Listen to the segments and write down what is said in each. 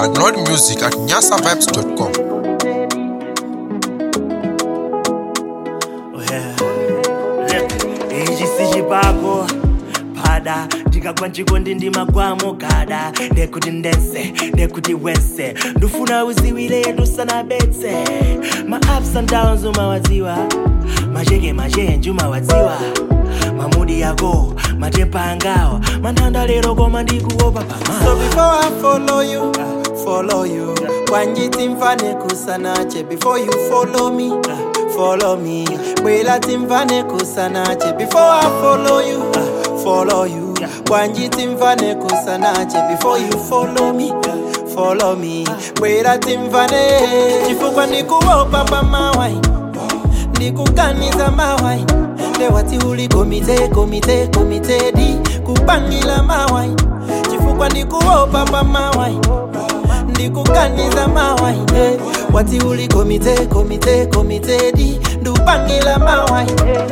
Download music at nyasavibes.com. ichi sichipako pada ndikagwa nchikondi ndimagwamo gada ndekuti ndense ndekuti wense ndufuna uziwile tusanabetse ma ups and downs umawadziwa macheke machenji umawadziwa mamudi yako matepa angawa manthanda lero koma ndikuopa pama So before I follow you, follow you. Wanjiti mfane kusanache before you follow me, follow me. Bwela timfane kusanache before I follow you, follow you. Wanjiti mfane kusanache before you follow me, follow me. Bwela timfane chifukwa ndikuopa pa mawai, ndikuganiza mawai. Lewati uli komite komite komite di kupangila mawai chifukwa ndikuopa pa mawai ndikuganiza mawai eh. wati uli komite komite komite di ndupangila mawai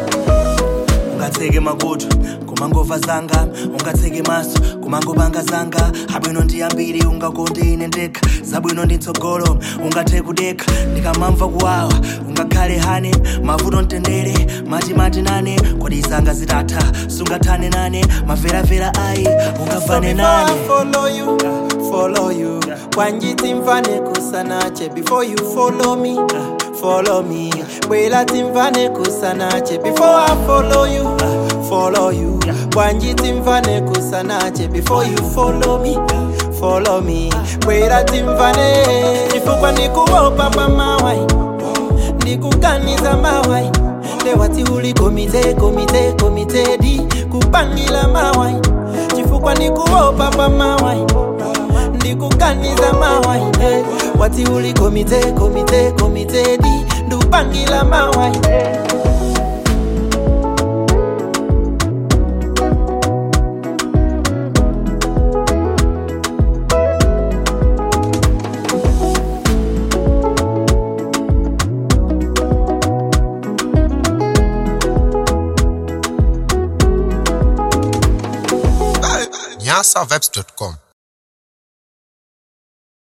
ungatseke makutu kumangova zanga ungatseke maso kumangopanga zanga abwino ndi ambiri ungakonde ine ndekha zabwino ndi mtsogolo ungathe kudekha ndikamamva kuwawa ungakhale hane mavuto mtendere matimati nane kodi zanga zitatha sungathane nane maveravera ayi ungafane Before I nane follow you, follow you. Wanjiti mfane kusanache before you follow me, follow me. Bwela timfane kusanache before I follow you, follow you. Wanjiti mfane kusanache before you follow me, follow me. Bwela timfane chifukwa ndikuopa pa mawai, ndikuganiza mawai. Lewati uli komite komite komite di kupangila mawai chifukwa ndikuopa pa mawai ndikuganiza mawai eh. wati uli komite komite komite di ndupangila mawai nyasavibes.com.